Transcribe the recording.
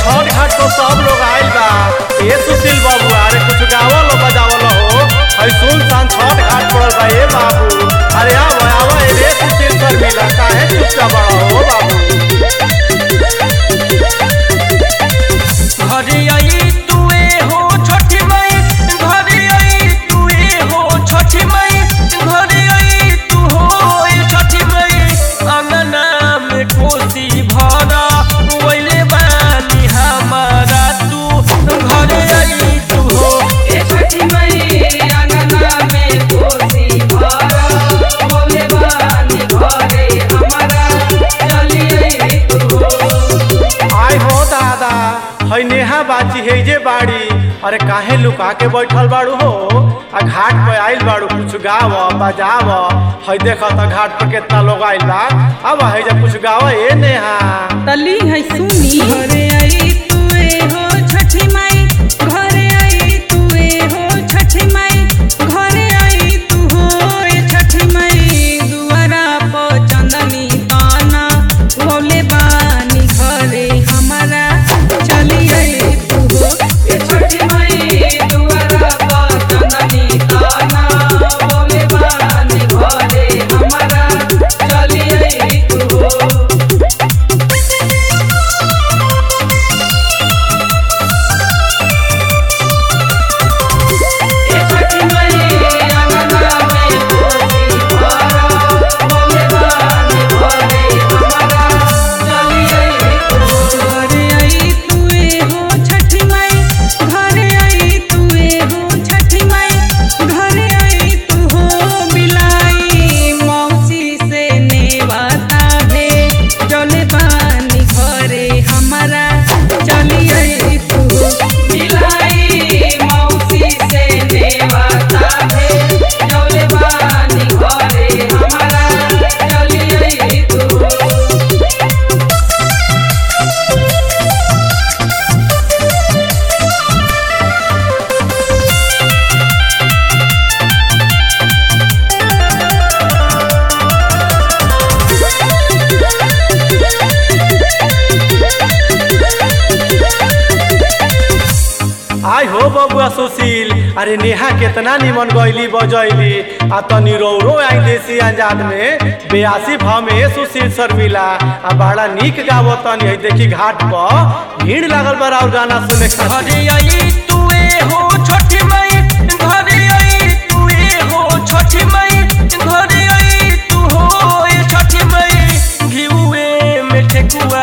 छठ घाट तो सब लोग आइल बा ए सुशील बाबू अरे कुछ गावल बजावल हो हई सुनसान छठ घाट पड़ल बा ए बाबू अरे आव आव ए रे सुशील सर मिला काहे चुपचाप बड़ा हो बाबू घरे आई तुए हो छठी माई घरे आई तुए हो छठी माई घरे आई तू हो ए छठी माई अंगना में कोसी भरा वैले बानी हमारा तू घरे आई तू हो ए छठी मई अंगना में कोसी भरा बोले बानी घरे हमारा चलिए तू आय हो दादा हई नेहा बाची है जे बाड़ी अरे काहे लुका के बैठल बाड़ू हो आ घाट पे आइल बाड़ू कुछ गाव बजाव हई देख त घाट पे कितना लोग आइल बा अब है जे कुछ गाव ए नेहा तली है सुनी घरे आई तुए हो छठी माई घरे आई तुए हो छठी माई घरे आई तू हो ए छठी माई दुआरा पर चंदनी ताना बोले बानी घरे हमारा चली आई तू हो ए छठी मई दुआरा पर चंदनी ताना बोले बानी घरे हमारा चलिए तू ए छठी मई अंगना में कोसी भरा बोले बानी घरे हमारा चलिए तू घरे आई तुए हो छठी माई घरे आई तुए हो छठी माई घरे आई तू हो बिलाई मौसी से नेवाता भे चले बानी घरे हमारा चली आई तू हो मिलाई मौसी से नेवाता है जौले बानी घरे हमारा चलिए तू आय हो बबुआ सुशील अरे नेहा कितना निमन गईली बजैली आ तनी रौरो आई देसी अंजाद में बेयासी भाव में सुशील सर मिला आ बड़ा नीक गावो तनी है देखी घाट पर भीड़ लागल बा और गाना सुने खातिर। घरे आई तुए हो छठी माई घरे आई तुए हो छठी माई घरे आई तू हो ए छठी माई घिउए में ठेकुआ